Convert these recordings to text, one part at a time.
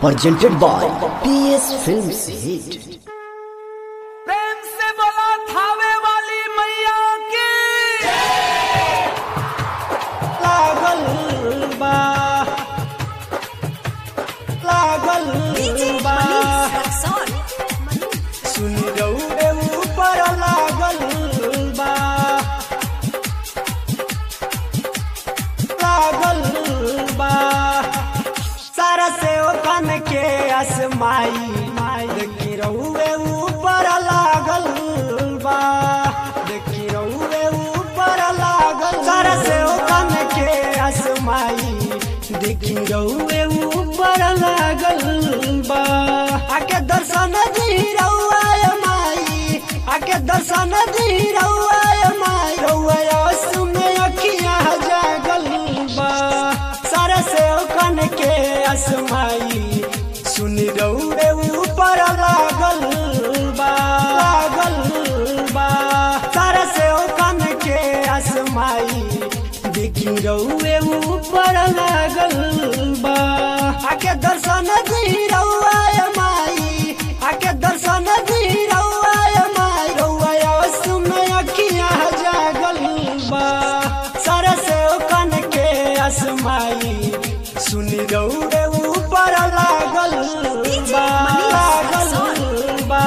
presented by PS Films Hit. प्रेम से बोला थावे वाली मैया की लागल बा लागल बा सुन रौड़े ऊपर लागल बा लागल बा सारा से ओखन के असमाई माई देखी रौड़े ऊपर लागल बा देखी रौड़े ऊपर लागल सारा से ओखन के असमाई देखी रौड़े ऊपर लागल बा आके दर्शन दी रौआ माई आके दर्शन दी रौआ माई रौआ में अखियां जागल बा सारा से ओखन के असमाई सुन रौड़े ऊपर लागल बा लागल बा सारा से ओखन के असमाई देखी रौए ऊपर लागल बा आके दर्शन दी रौआ माई आके दर्शन दी रौआ माई रौआ में अखियां जागल बा सारा से ओखन के असमाई सुन रौड़े ऊपर लागल बा लागल बा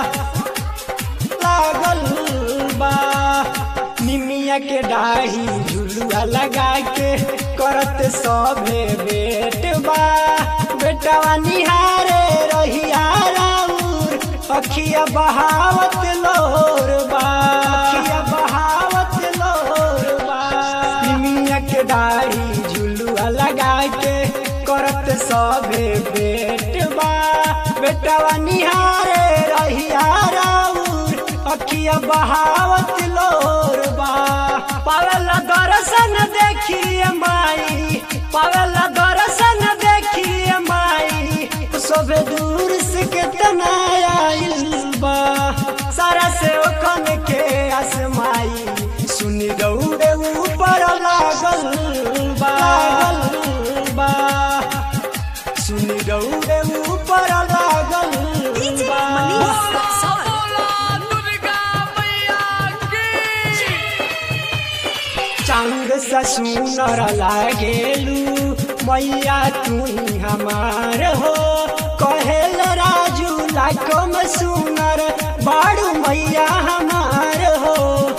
लागल बा निमिया के डाही झुलुआ लगा के करत सभे बेट बा बेटवा निहारे रहिया राउर अखिया बहावत लोर बा अखिया बहावत लोर बा निमिया के डाही झुलुआ लगा के करत सभे बेट बा बेटवा निहारे रहिया राउर अखिया बहावत लोर बा पावल दर्शन देखिए माई पावल दर्शन देखिए माई सब दूर से कितना आइल बा सारा से ओखन के आसमाई सुन दौड़े ऊपर लागल बा लागल बा सुन दौड़े ऊपर लागल बा बोला दुर्गा मैया की चांद सा सुनर लागेलू मैया तू ही हमार हो कहेल राजू लाखों में सुनर बाड़ू मैया हमार हो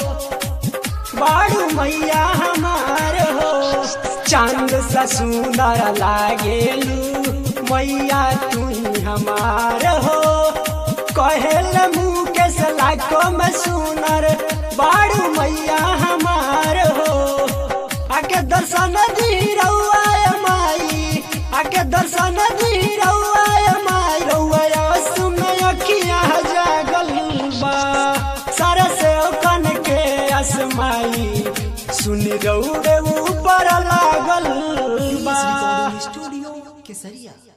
बाड़ू मैया हमार हो चांद सा सुनर लागेलू मैया तू ही हमार हो कहेल मुकेश लाखों में सुनर बाड़ू मैया हमार हो आके दर्शन दी रउआ माई आके दर्शन दी रउआ माई रउआ में अखियां जागल बा सारा से ओखन के असमाई सुन रौड़े ऊपर लागल बा स्टूडियो केसरिया